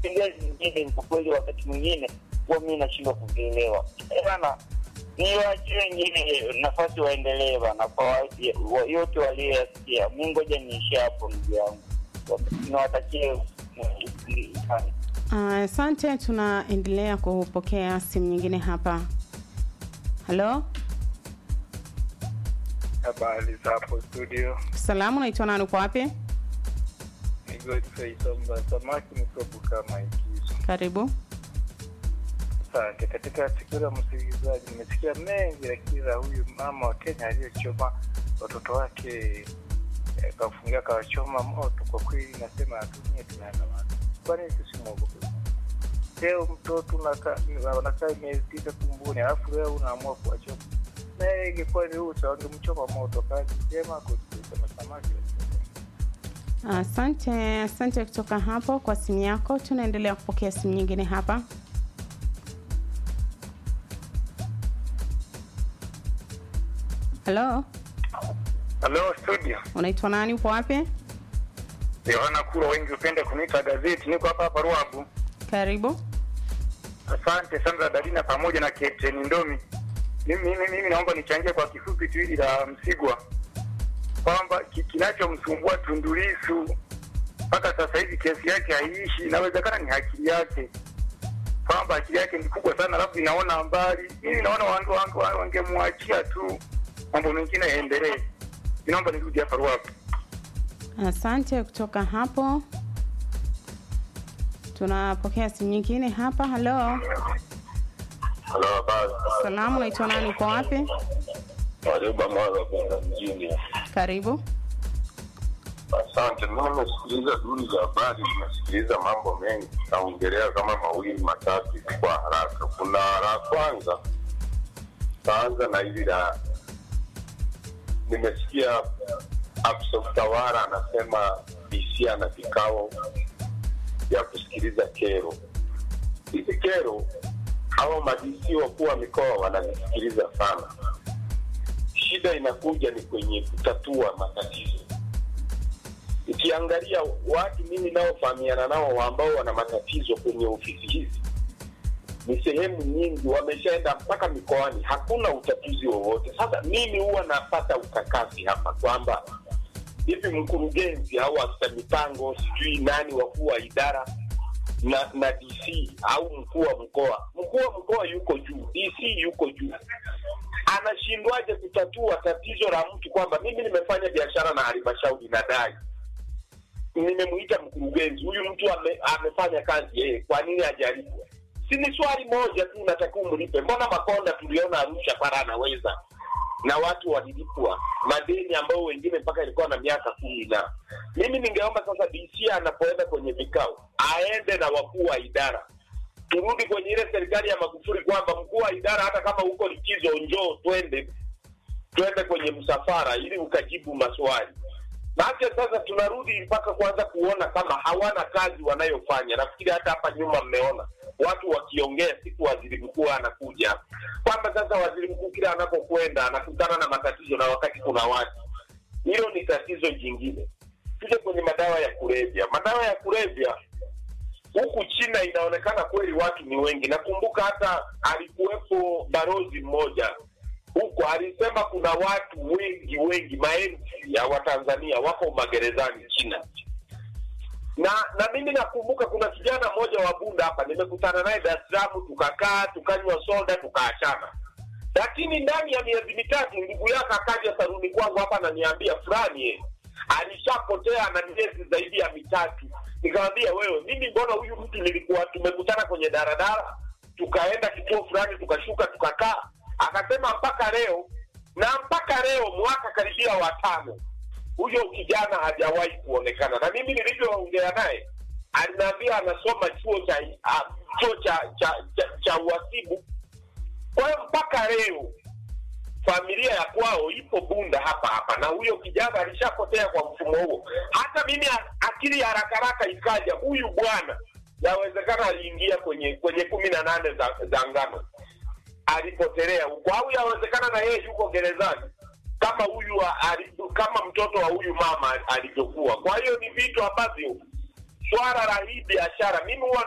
sheria zingine kwa kweli, wakati mwingine huwa mi nashindwa kuvielewa Eh, bana. Niwaachie wengine nafasi waendelee bana, kwa wa- wa- yote walioyasikia. Mi ngoja niishie hapo, ndugu yangu, niwatakie sana. Ah, Asante, tunaendelea kupokea simu nyingine hapa. Halo, Habari za hapo studio, salamu, naitwa nani, uko wapi? ni Godfrey Somba Samaki mikopo kama ikizo. Karibu. Asante. Katika sikio la msikilizaji, nimesikia mengi, lakini la huyu mama wa Kenya aliyechoma watoto wake eh, kafungia kawachoma moto, kwa kweli nasema atumie tunaandamana. Kwa nini tusimwogope? Leo mtoto unaka- unakaa miezi tisa tumboni, alafu leo unaamua kuwachoma. Na ingekuwa ni ruhusa, wangemchoma moto. Kazi njema kusema samaki Asante, asante kutoka hapo kwa simu yako. Tunaendelea kupokea simu nyingine hapa. Halo, Halo studio, unaitwa nani, uko wapi? Yohana Kuro, wengi hupenda kuniita gazeti. Niko hapa hapa Ruabu. Karibu. Asante Sandra Dalina pamoja na Captain Ndomi. Mimi, mimi, mimi naomba nichangie kwa kifupi tu hili la Msigwa kwamba ki- kinachomsumbua Tundu Lissu mpaka sasa hivi kesi yake haiishi. Inawezekana ni akili yake, kwamba akili yake ni kubwa sana, alafu inaona mbali. Mimi naona wange- wange- wangemwachia tu, mambo mengine yaendelee. Naomba nirudi hapa Ruabu. Asante kutoka hapo. Tunapokea simu nyingine hapa. Halo, Halo, habari. salamu, unaitwa nani, uko wapi? Warioba Mwaga kwenda mjini. Karibu. Asante. Mimi nimesikiliza duru za habari, nimesikiliza mambo mengi, naongelea kama mawili matatu kwa haraka. Kuna la kwanza, taanza na hili la, nimesikia afisa utawala anasema DC ana vikao vya kusikiliza kero. Hizi kero hawa madisi wakuu wa mikoa wanazisikiliza sana. Shida inakuja ni kwenye kutatua matatizo. Ukiangalia watu mimi naofahamiana nao ambao wana matatizo kwenye ofisi hizi, ni sehemu nyingi wameshaenda mpaka mikoani, hakuna utatuzi wowote. Sasa mimi huwa napata ukakasi hapa kwamba hivi mkurugenzi au afisa mipango sijui nani wakuu wa idara na na DC au mkuu wa mkoa, mkuu wa mkoa yuko juu, DC yuko juu, anashindwaje kutatua tatizo la mtu kwamba mimi nimefanya biashara na halmashauri nadai nimemwita mkurugenzi huyu mtu ame, amefanya kazi yeye, kwa nini hajalipwa? Si ni swali moja tu, unatakiwa umlipe. Mbona Makonda tuliona Arusha para anaweza na watu walilipwa madeni ambayo wengine mpaka ilikuwa na miaka kumi na mimi ningeomba sasa DC anapoenda kwenye vikao aende na wakuu wa idara turudi kwenye ile serikali ya Magufuli kwamba mkuu wa idara hata kama uko likizo njoo twende twende kwenye msafara ili ukajibu maswali Maake sasa tunarudi mpaka kwanza kuona kama hawana kazi wanayofanya. Nafikiri hata hapa nyuma mmeona watu wakiongea siku waziri mkuu anakuja, kwamba sasa waziri mkuu kila anapokwenda anakutana na matatizo, na wakati kuna watu. Hilo ni tatizo jingine. Tuje kwenye madawa ya kulevya. Madawa ya kulevya huku China inaonekana kweli watu ni wengi. Nakumbuka hata alikuwepo barozi mmoja huko alisema kuna watu wengi wengi, maelfu ya Watanzania wako magerezani China. Na na mimi nakumbuka kuna kijana mmoja wa Bunda hapa, nimekutana naye Dar es Salaam, tukakaa tukanywa soda tukaachana, lakini ndani ya miezi mitatu ndugu yake akaja saruni kwangu hapa ananiambia fulani eh, alishapotea na miezi zaidi ya mitatu. Nikamwambia wewe, mimi mbona huyu mtu nilikuwa tumekutana kwenye daradara, tukaenda kituo fulani, tukashuka tukakaa akasema mpaka leo na mpaka leo mwaka karibia watano huyo kijana hajawahi kuonekana na mimi nilivyoongea naye aliniambia anasoma chuo cha uh, chuo cha cha, cha, cha uhasibu kwa hiyo mpaka leo familia ya kwao ipo bunda hapa hapa na huyo kijana alishapotea kwa mfumo huo hata mimi a- akili ya haraka haraka ikaja huyu bwana yawezekana aliingia kwenye kwenye kumi na nane za, za ngano alipotelea huko au yawezekana na yeye yuko gerezani kama huyu wa- ali- kama mtoto wa huyu mama alivyokuwa kwa hiyo ni vitu ambavyo swala la hii biashara mimi huwa